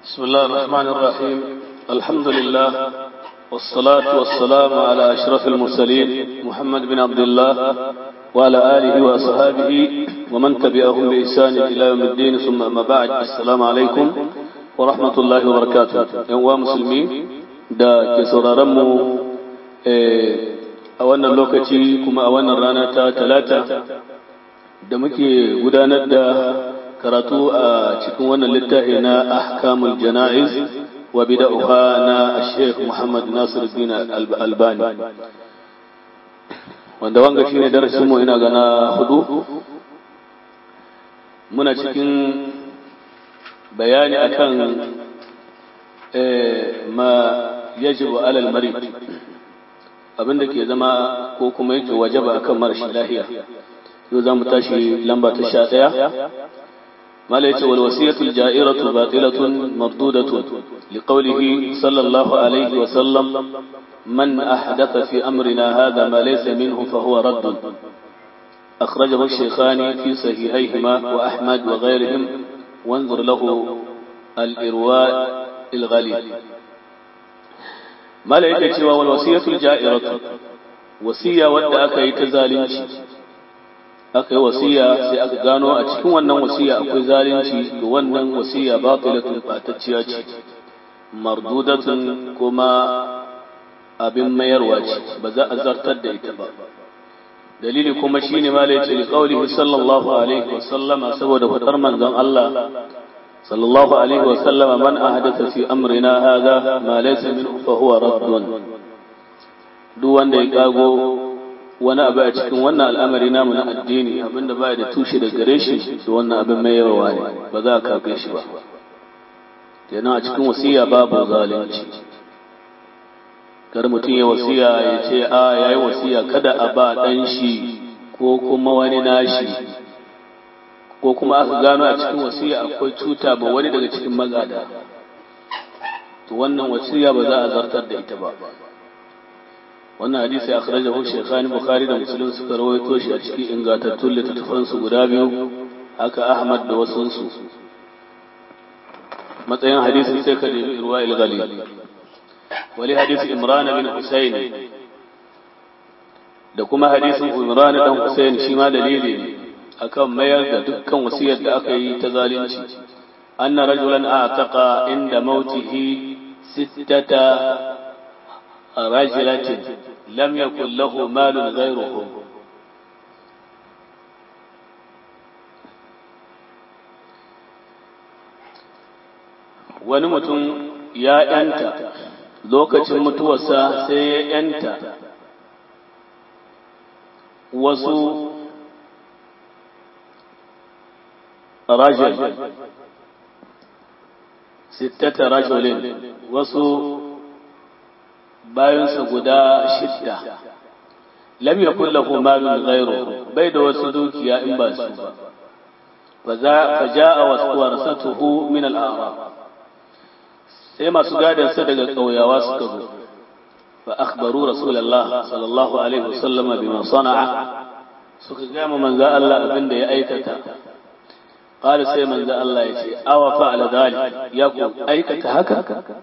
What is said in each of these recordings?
بسم الله الرحمن الرحيم الحمد لله والصلاة والسلام على أشرف المرسلين محمد بن عبد الله وعلى آله وأصحابه ومن تبعهم بإحسان إلى يوم الدين ثم أما بعد السلام عليكم ورحمة الله وبركاته يوم مسلمين da ke sauraronmu a wannan lokaci kuma a wannan rana ta talata da muke gudanar da karatu a cikin wannan littafi na ahkamul jana'iz wa bida'uha na Sheikh Muhammad Nasiruddin Albani wanda wanga shine darasin mu ina gana hudu muna cikin bayani akan ma yajibu alal marid abinda ke zama ko kuma yake wajaba akan marashi lahiya yau za mu tashi lamba ta sha ɗaya mala yace wal wasiyatul ja'iratu batilatun mardudatun liqawlihi sallallahu alaihi wa sallam man ahdatha fi amrina hadha ma laysa minhu fa huwa radd أخرجه الشيخان في صحيحيهما وأحمد وغيرهم وانظر له الإرواء الغليل ما لا يكتوى والوصية الجائرة وصية ودى أكي تزالنش aka yi wasiya sai aka gano a cikin wannan wasiya akwai zalunci to wannan wasiya batilatun batacciya ce mardudatun kuma abin mayarwa ce ba za a zartar da ita ba dalili kuma shine ma lai ce qaulihi sallallahu alaihi wa sallama saboda fadar manzon Allah sallallahu alaihi wa sallama man ahdatha fi amrina hadha ma laysa minhu fa huwa raddun duk wanda ya kago wani abu a cikin wannan al'amari namu na addini abinda baya da tushe da gare shi da wannan abin mai yawa ne ba za a kafe shi ba kenan a cikin wasiya babu zalunci kar mutum ya wasiya ya ce a yayi wasiya kada a ba dan shi ko kuma wani nashi ko kuma aka gano a cikin wasiya akwai cuta ba wani daga cikin magada to wannan wasiya ba za a zartar da ita ba wannan hadisi ya akhrajahu shaykhani bukhari da muslim suka rawaito shi a cikin ingantattun littattafan su guda biyu haka ahmad da wasu su matsayin hadisin sai ka nemi irwa il-ghali wali hadisi imran bin husayn da kuma hadisin imran dan husayn shi ma dalili ne akan mayar da dukkan wasiyar da aka yi ta zalunci anna rajulan a'taqa inda mautihi sittata رجلة لم يكن له مال غيره wani mutum ya ‘yanta lokacin mutuwarsa sai ya ‘yanta wasu rajul sittata rajulin wasu bayansa guda shidda lam yakun lahu malun ghayru bai da wasu dukiya in ba su ba fa za fa jaa waswarasatuhu min al-a'rab sai masu gadan sa daga kauyawa suka zo fa akhbaru rasulullah sallallahu alaihi wasallama bima sana'a suka ga mu manzo Allah abin da ya aikata qala sai manzo Allah ya ce awa fa'ala dhalik ya ku aikata haka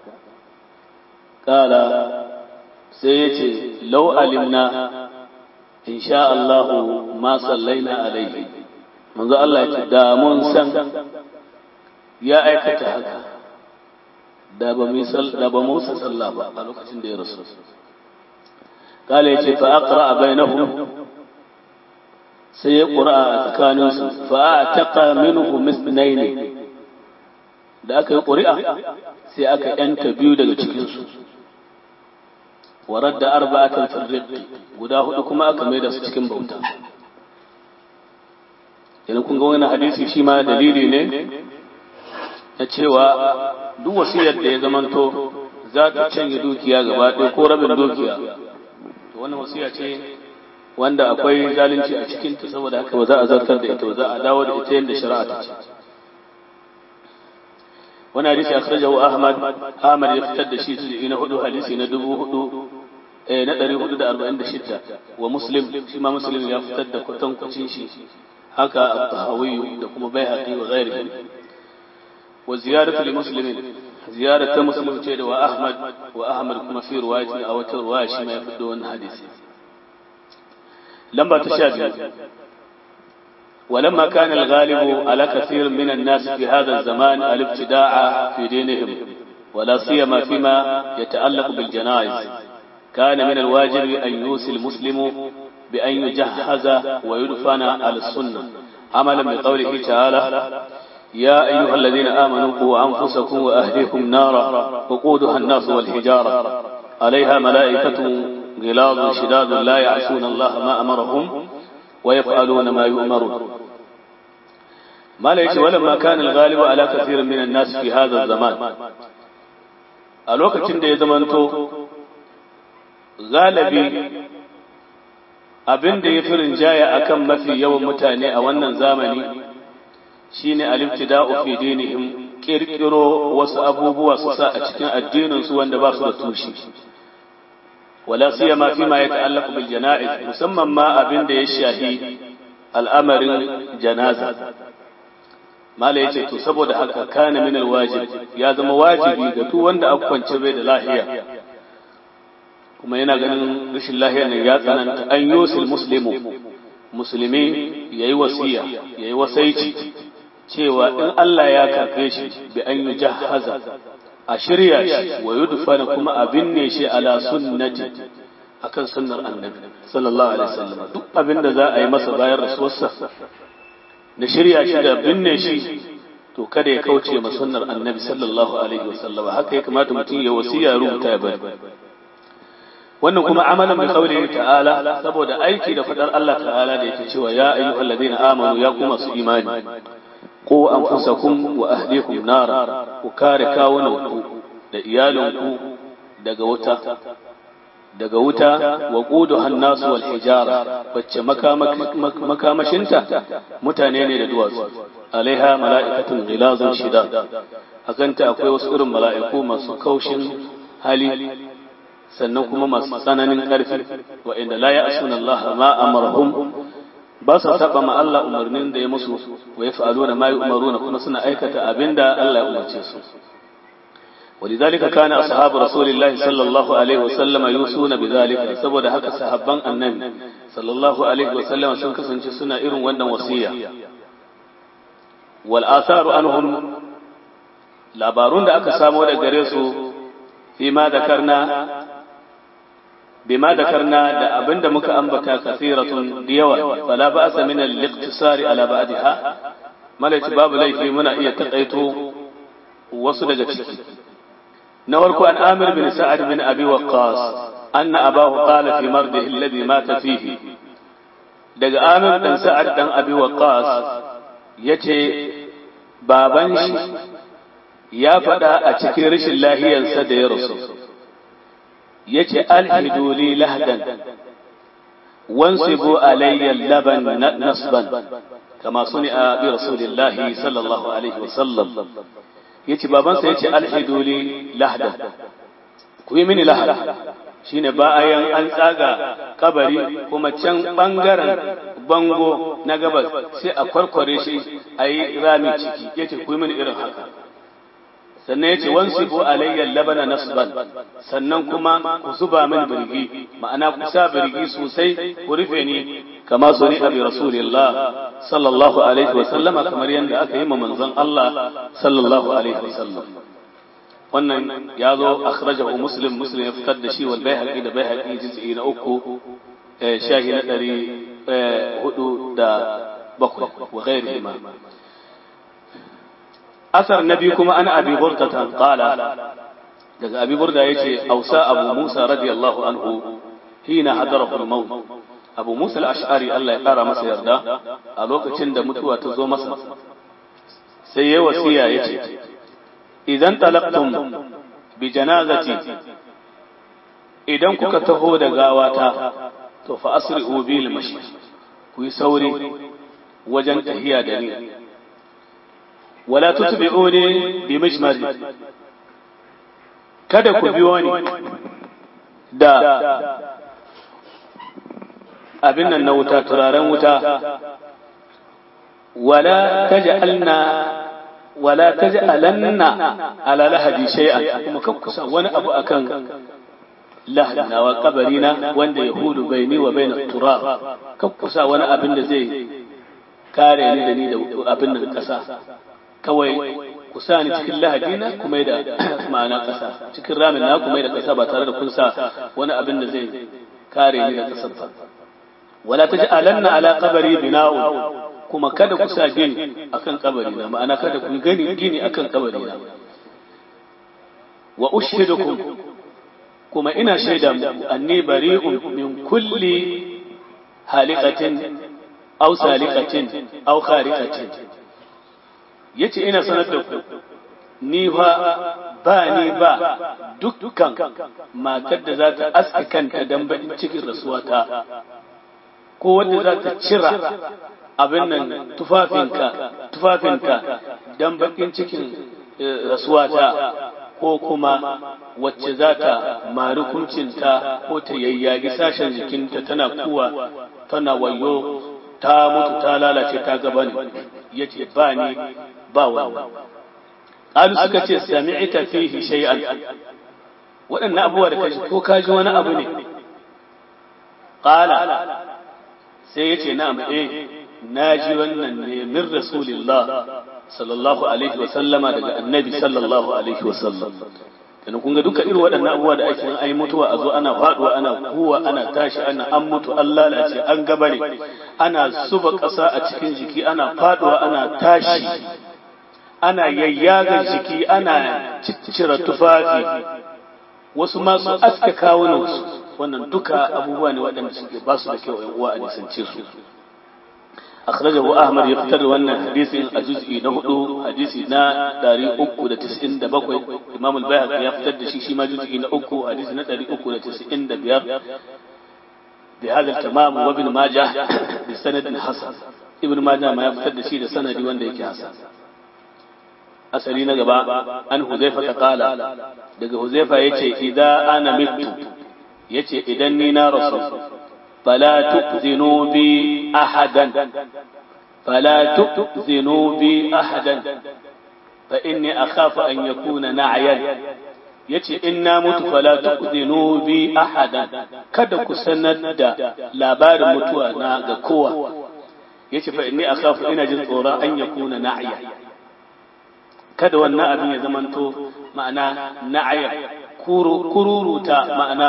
qala sai ya ce lau alimna in sha Allahu ma sallaina alaihi manzo Allah ya ce da mun san ya aikata haka da ba mu da ba mu sallah ba a lokacin da ya rasu kala ya ce fa aqra bainahum sai ya qura a tsakanin su fa ataqa minhu misnayn da aka yi ƙuri'a sai aka yanta biyu daga cikin su warar da arba'atan firriqi guda hudu kuma aka mai da su cikin bauta idan kun ga wani hadisi shi ma dalili ne na cewa duk wasiyar da ya zamanto za ta canje dukiya gaba ɗaya ko rabin dukiya to wannan wasiya ce wanda akwai zalunci a cikin ta saboda haka ba za a zartar da ita ba za a dawo da ita yadda shari'a ta ce wani hadisi akhrajahu ahmad ahmad ya fitar da shi su na hudu hadisi na dubu hudu eh na ɗari hudu da arba'in da shidda wa muslim shi ma muslim ya fitar da kwatankwacin shi haka at-tahawi da kuma baihaqi wa ghairihi wa ziyaratu li muslimin ziyarar ta muslim ce da wa ahmad wa ahmad kuma fi ruwayatin a wata ruwaya shi mai fito wannan hadisi lamba ta sha biyu ولما كان الغالب على كثير من الناس في هذا الزمان الابتداع في دينهم ولا سيما فيما يتعلق بالجنائز كان من الواجب أن يوصي المسلم بأن يجهز ويدفن على السنة عملا بقوله تعالى يا أيها الذين آمنوا قوا أنفسكم وأهليكم نارا وقودها الناس والحجارة عليها ملائكة غلاظ شداد لا يعصون الله ما أمرهم ويفعلون ما يؤمرون ما ليش ولما كان الغالب على كثير من الناس في هذا الزمان الوقت عند يزمنتو غالبي abin da ya fi rinjaya akan mafi yawan mutane a wannan zamani shine al-ibtida'u fi dinihim kirkiro wasu abubuwa su sa a cikin addinin su wanda ba su da tushe wala siyama fi ma yata'allaqu bil jana'iz musamman ma abin da ya shahi al'amarin janaza mala yace to saboda haka kana min alwajib ya zama wajibi ga duk wanda aka kwance bai da lahiya kuma yana ganin rashin lahiya ne ya tsananta an yusil muslimu musulmi yayi wasiya yayi wasaici cewa in Allah ya karbe shi bi an yujahhaza a shirya shi wa yudfana kuma a binne shi ala sunnati akan sunnar annabi sallallahu alaihi wasallam duk abin da za a yi masa bayan rasuwarsa na shirya shi da binne shi to kada ya kauce ma sunnar annabi sallallahu alaihi wasallam haka ya kamata mutum ya wasiya rubuta ya bari wannan kuma amalan bi qawlihi ta'ala saboda aiki da fadar Allah ta'ala da yake cewa ya ayyuhallazina amanu ya kuma su imani ko anfusakum wa ahlikum nara ku kare kawunanku da iyalinku daga wuta daga wuta wa quduha an-nas wal hijara wacce makamashinta mutane ne da duwatsu alaiha mala'ikatun ghilazun shidad akanta akwai wasu irin mala'iku masu kaushin hali sannan kuma masu tsananin ƙarfi wa inda la ya'suna Allah ma amarhum ba sa saba ma Allah umarnin da ya musu wa yaf'aluna ma yu'maruna kuma suna aikata abinda Allah ya umarce su ولذلك كان أصحاب رسول الله صلى الله عليه وسلم يوصون بذلك saboda haka sahabban annabi sallallahu alaihi wasallam sun kasance suna irin wannan wasiya wal atharu anhum labarun da aka samo da gare su fi ma dakarna bima dakarna da abinda muka ambata kasiratun da yawa fala ba'sa min al-iqtisari ala ba'daha malaci babu laifi muna iya takaito wasu daga ciki na farko an amir bin sa'ad bin abi waqqas anna abahu qala fi mardihi alladhi mata fihi daga amir dan sa'ad dan abi waqqas yace baban shi ya faɗa a cikin rashin lahiyarsa da ya rasu yace alhidu li lahdan wansibu alayya laban nasban kama suni'a bi rasulillahi sallallahu alaihi wasallam yace babansa yace alhidu li lahda ku yi mini lahda shine bayan an tsaga kabari kuma can bangaren bango na gabas sai a kwarkware shi a yi rami ciki yace ku yi mini irin haka sannan yace wansibu alayya labana nasban sannan kuma ku zuba mini birgi ma'ana ku sa birgi sosai ku rufe ni kama suni abi rasulillah sallallahu alaihi wa sallama kamar yadda aka yi ma manzon Allah sallallahu alaihi wa sallam wannan ya zo akhrajahu muslim muslim ya fitar da shi wal baihaqi da baihaqi juz'i na uku shahi na ɗari hudu da bakwai wa ghairihi ma asar na biyu kuma ana abi burda qala daga abi burda yace ausa abu musa radiyallahu anhu hina hadarahu al-maut abu musa al-ash'ari Allah ya kara masa yarda a lokacin da mutuwa ta zo masa sai yayi wasiya yace idan talaqtum bi janazati idan kuka taho da gawata to fa asri'u bil mashi ku yi sauri wajen tahiya da ni wala tutbi'uni bi majmar kada ku biyo ni da abin nan na wuta turaren wuta wala taj'alna wala taj'alanna ala lahadi shay'an kuma kakkusa wani abu akan lahadina wa kabarina wanda yahudu baini wa baina turab kakkusa wani abin da zai kare ni da ni da abin da kasa kawai ku sa ni cikin lahadina kuma da ma'ana kasa cikin ramin na kuma da kasa ba tare da kun sa wani abin da zai kare ni da kasar ba wala taj'alanna ala qabri bina'u kuma kada ku sa gini akan kabari na ma'ana kada ku gani gini akan kabari na wa ushhidukum kuma ina shaida muku anni bari'un min kulli haliqatin aw saliqatin aw khariqatin yace ina sanar da ku ni fa ba ni ba dukkan matar da za ta aska kanta dan bakin cikin rasuwata ko wanda za ta cira abin nan tufafinka tufafinka dan bakin cikin rasuwata ko kuma wacce za ta mari kuncinta ko ta yayyagi sashen jikinta tana kuwa tana wayo ta mutu ta lalace ta gaba ne ya ce ba ni ba wannan ƙalu suka ce sami'ita fihi shay'an waɗannan abubuwa da kaji ko kaji wani abu ne ƙala sai ya ce na'am eh na ji wannan ne min rasulillah sallallahu alaihi wa sallama daga annabi sallallahu alaihi wa sallam dan kun ga duka irin waɗannan abubuwa da ake ai mutuwa a zo ana faduwa ana kuwa ana tashi ana an mutu an lalace an gabare ana zuba ƙasa a cikin jiki ana faduwa ana tashi ana yayyaga jiki ana ciccira tufafi wasu masu aska kawunansu wannan duka abubuwa ne waɗanda suke ba su da kyau ‘yan uwa a nisance su akhrajahu ahmad ya fitar da wannan hadisin a juz'i na hudu hadisi na dari uku da tis'in da bakwai imam al-bayhaqi ya fitar da shi shi ma juz'i na uku hadisi na dari uku da tis'in da biyar bi hadha al-tamam wa ibn majah bi sanadin hasan ibn majah ma ya fitar da shi da sanadi wanda yake hasan asali na gaba an huzaifa ta kala daga huzaifa yace idan ana mitu yace idan ni na rasu fala tu'zinu bi ahadan fala tu'zinu bi ahadan fa inni akhafu an yakuna na'yan yace in na mutu fala tu'zinu bi ahadan kada ku sanar da labarin mutuwa na ga kowa yace fa inni akhafu ina jin tsoron an yakuna na'yan kada wannan abin ya zamanto ma'ana na'ayar kururuta ma'ana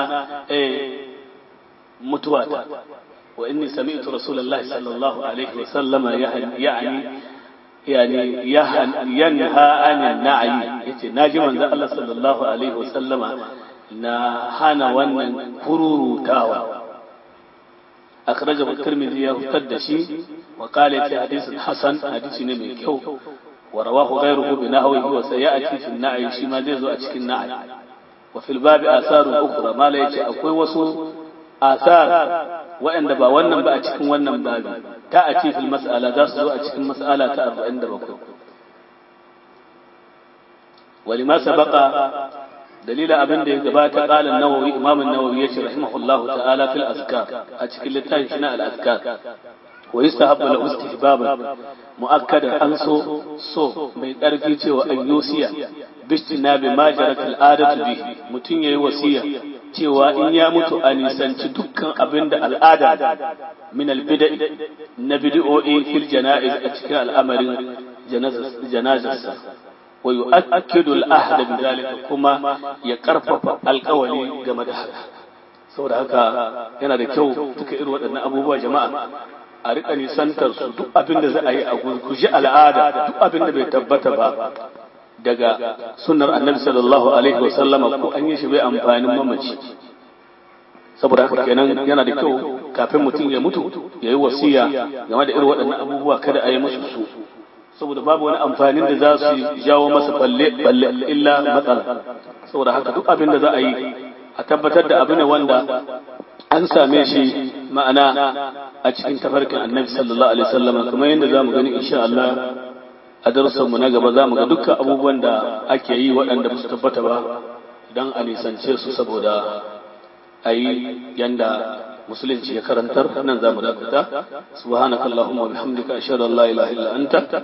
mutuwata wa inni sami'tu rasulullahi sallallahu alaihi wa sallama ya'ani yani yanha anin na'ayi yace naji manzo Allah sallallahu alaihi wa sallama na hana wannan kururutawa akhrajahu at-tirmidhi ya fitar da shi wa qala fi hadithin hasan hadisi ne mai kyau ورواه غيره بنحوه وسيأتي في النعي شما زي زو أتشكي النعي وفي الباب آثار أخرى ما لا يتي أكوي وصو آثار وإن دبا ونن با أتشكي ونن بابي تأتي في المسألة داس زو أتشكي المسألة تأرب عند بكو ولما سبق دليل أبن دي قبات قال النووي إمام النووي يشي رحمه الله تعالى في الأذكار أتشكي للتاين شناء الأذكار ويستحب له استحبابا مؤكدا أن سو سو من أرقي cewa an yusiya bistinabi ma jarat al'adatu bihi mutun yayi wasiya cewa in ya mutu a nisanci dukkan abin da al'ada min albida na bid'o'i fil janaiz a cikin al'amarin janazarsa wa yu'akkidu al'ahda bi zalika kuma ya karfafa alƙawari game da haka saboda haka yana da kyau duka irin waɗannan abubuwa jama'a a rika nisantar su duk abin da za a yi a guji al'ada duk abin da bai tabbata ba daga sunnar annabi sallallahu alaihi wa sallama ko an yi shi bai amfanin mamaci saboda haka kenan yana da kyau kafin mutum ya mutu ya yi wasiya game da irin waɗannan abubuwa kada a yi musu su saboda babu wani amfanin da za su jawo masa balle balle illa matsala saboda haka duk abin da za a yi a tabbatar da abu ne wanda an same shi ma'ana a cikin tafarkin annabi sallallahu alaihi wasallam kamar yadda zamu gani insha Allah a darussan mu na gaba zamu ga dukkan abubuwan da ake yi waɗanda ba su tabbata ba dan a nisance su saboda a yi yanda musulunci ya karantar nan zamu dakata subhanakallahumma wa bihamdika ashhadu an la ilaha illa anta